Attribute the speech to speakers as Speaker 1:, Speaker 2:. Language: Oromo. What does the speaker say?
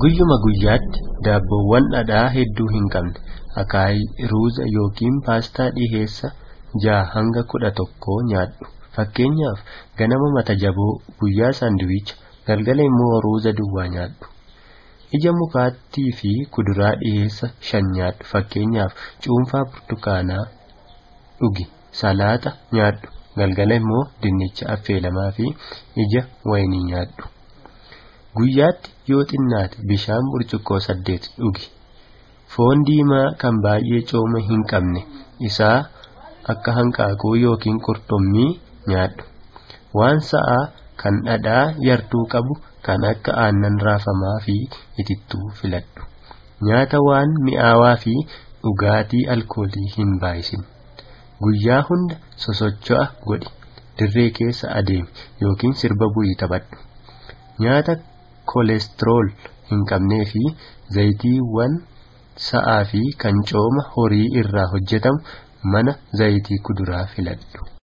Speaker 1: Guyyuma guyyaatti daabboowwan dhadhaa hedduu hin qabne akaayii ruuza yookiin paastaa dhiheessa ja'a hanga kudha tokkoo nyaadhu. Fakkeenyaaf ganama mata jaboo, guyyaa saandiwiicha, galgala immoo ruuza duwwaa nyaadhu. Ija mukaattii fi kuduraa dhiheessa shan nyaadhu. Fakkeenyaaf cuunfaa burtukaanaa dhugi. Salaaxa nyaadhu. Galgala immoo dinnicha affeelamaa fi ija wayinii nyaadhu. Guyyaatti yoo xinnaate bishaan burcuqqoo saddeet dhugi. Foon diimaa kan baay'ee cooma hin qabne isaa akka hanqaaquu yookiin qurxummii nyaadhu. Waan sa'aa kan dhadhaa yartuu qabu kan akka aannan raafamaa fi itittuu filadhu. Nyaata waan mi'aawaa fi dhugaatii alkoolii hin baay'isin. Guyyaa hunda sosocho'a godhi. Dirree keessa adeemi yookiin sirba bu'ii taphadhu. Nyaata koolesterool hin qabnee fi zayitiiwwan sa'aa fi kan cooma horii irraa hojjetamu mana zayitii kuduraa filadhu.